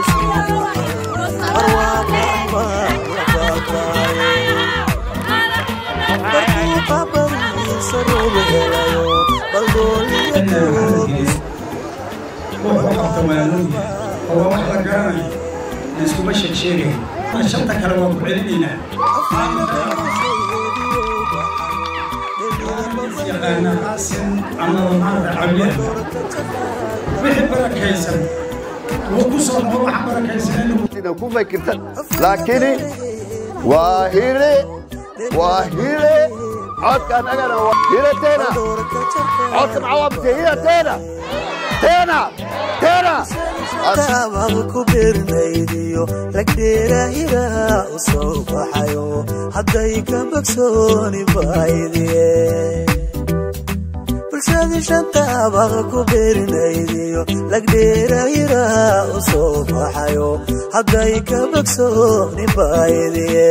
oo wax la garanayo iskuma sheegsheegayn shanta kale waan ku celinaynaa yaqaana qaasim amaba maarata cabdiah wixii barakaysan wuu ku soo noqo wax barakaysan inuu ku fikirta laakiin waa hile waa hile codka annagana waa hile teena codka maxaa waa mise hile teena teena teena taababa ku beernaydiyo lagdheerahira u soo baxayo hadday ka bogsooni baydiye bulshadii shantaababa ku beernaydiyo lagdheerahira u soo baxayo hadday ka bogsooni baydiye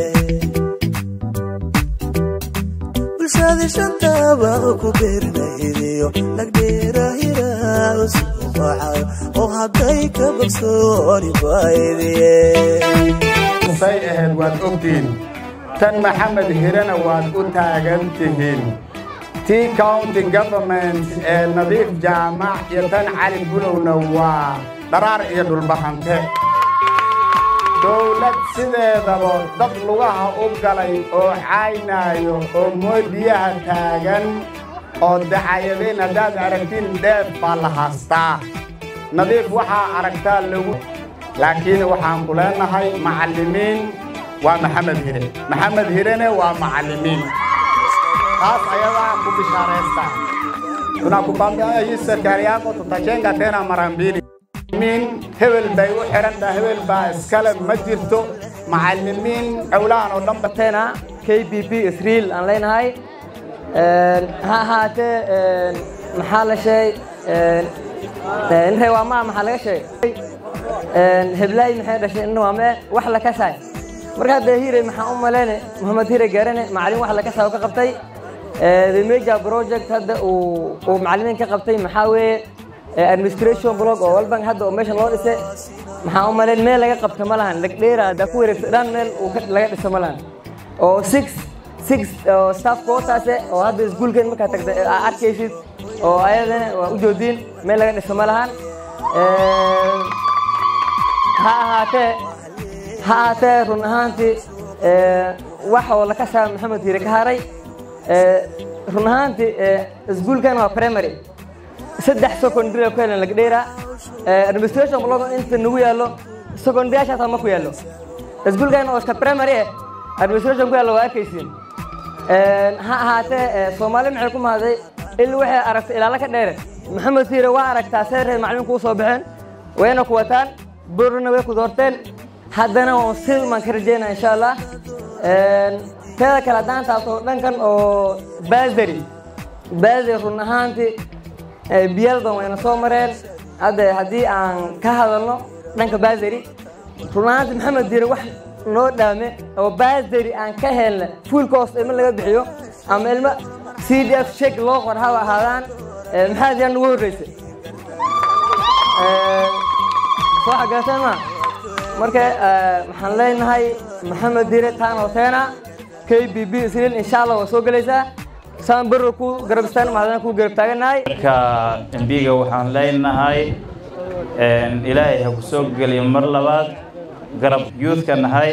bulshadii shantaababa ku beernaydiyo lagdheerahira u soo baxayo oo hadday ka bogsooni baydiye say ahayd waad ogtihiin tan maxamed hirena waad u taagan tihiin tii county government ee nadiif jaamac iyo tan cali gulowna waa dharaar iyo dhulbahante dowlad sideedaba dad lugaha u galay oo caynaayo oo moodiyaha taagan oo dacayadeen haddaad aragtiin dheef baa la haastaa nadiif waxaa aragtaa lagu laakiin waxaan ku leenahay macallimiin waa maxamed hire maxamed hirene waa macallimiin taas ayadaa ku bishaaraysta tunakukwambia hii serikali yako tutajenga tena mara mbili min hebel bay u xiran tahay hebel baa iskale ma jirto macallimiin cowlahan oo dhanba tena k b b israel aan leenahay ha ahaatee maxaa la sheegay inre waa maa maxaa laga sheegay heblaay maxay dhashay inna waa mee wax la kasaay marka hadda hire maxaa u maleyne mohamed hire gaarane macallin wax la kasaa oo ka qabtay the major project hadda uu uu macallimiin ka qabtay maxaa weeye administration blog oo walban hadda oo meesha loo dhisay maxaa u malayn meel laga qabto ma lahan lagdheera haddaa ku wareegto dhan meel uu laga dhiso ma lahan oo six six oo staff quotaase oo hadda iskuulkeen markaa tagta arkaysid oo ayadana waa u joodiin meel laga dhiso ma lahan ha ahaatee ha ahaatee run ahaantii wax oo la kasaa maxamed hiire ka haray run ahaantii iskuulkan waa primary saddex secondary ku helan lagdheera administration blog inta nagu yaallo secondaryashaas ma ku yaallo iskuulkan oo iska primary eh administration ku yaallo waa arkaysiin ha ahaatee soomaali maxay ku mahday il waxay aragtay ilaalo ka dheere maxamed siire waa aragtaa see reer macallin kuu soo baxeen wayna ku wataan borna way ku doorteen haddana waan silman ka rajeynaa insha allah teeda kale haddaan taabto dhankan oo baasari baasari run ahaantii biyalban wayna soo mareen hadda haddii aan ka hadalno dhanka baasari run ahaantii maxamed diire wax noo dhaame oo baasari aan ka helna full cost ilmo laga bixiyo ama ilmo c d f shek loo qor haba ahaadaan maxaa diyaa nagu horreysay soo xagaaseen ma marka waxaan leenahay maxamed diire taan hoteena k b b israel insha allah waa soo gelaysaa saan berro ku garab istaan mahadana ku garab taaganahay marka embiga waxaan leenahay ilaahay ha ku soo geliyo mar labaad garab youthka nahay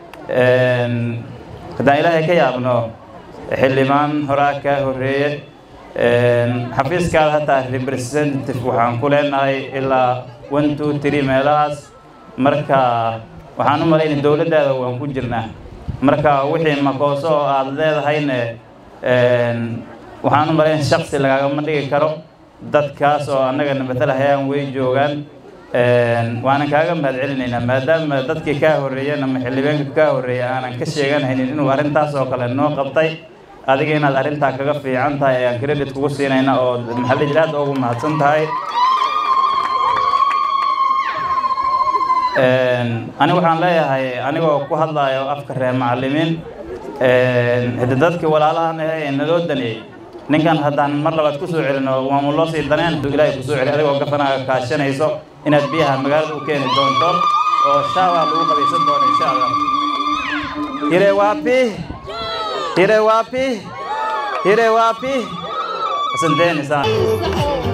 haddaan ilaahay ka yaabno xildhibaan horaa kaa horreeye xafiiskaada hataa representative waxaan ku leenahay ilaa one two three meelahaas marka waxaan u malaynay dowladdaada waan ku jirnaa marka wixii makooso oo aada leedahayne waxaan u malaynay shaksi lagaagama dhigi karo dadkaas oo annagana matalahayaan way joogaan waanan kaaga mahad celinaynaa maadaama dadkii kaa horreeyeen ama xildhibaanka kaa horreeya aanan ka sheeganhaynin inuu arrintaas oo kale noo qabtay adiga inaad arrintaa kaga fiican tahay ayaan credit kugu siinayna oo maxalli jir aad ugu mahadsan tahay ani waxaan leeyahay anigoo ku hadlayo afka reer macallimiin hade dadkii walaalahan ahe ee naloo daneeyey ninkan haddaan mar labaad kusoo celino waama loo sii daneen ilaahay kusoo celi adigoo gafanaaga kaashanayso inaad biyaha magaalada u keeni doonto oo shaawa lagu qabaysan doono insha allah hire wapi hire wapi hire wapi asanteni sana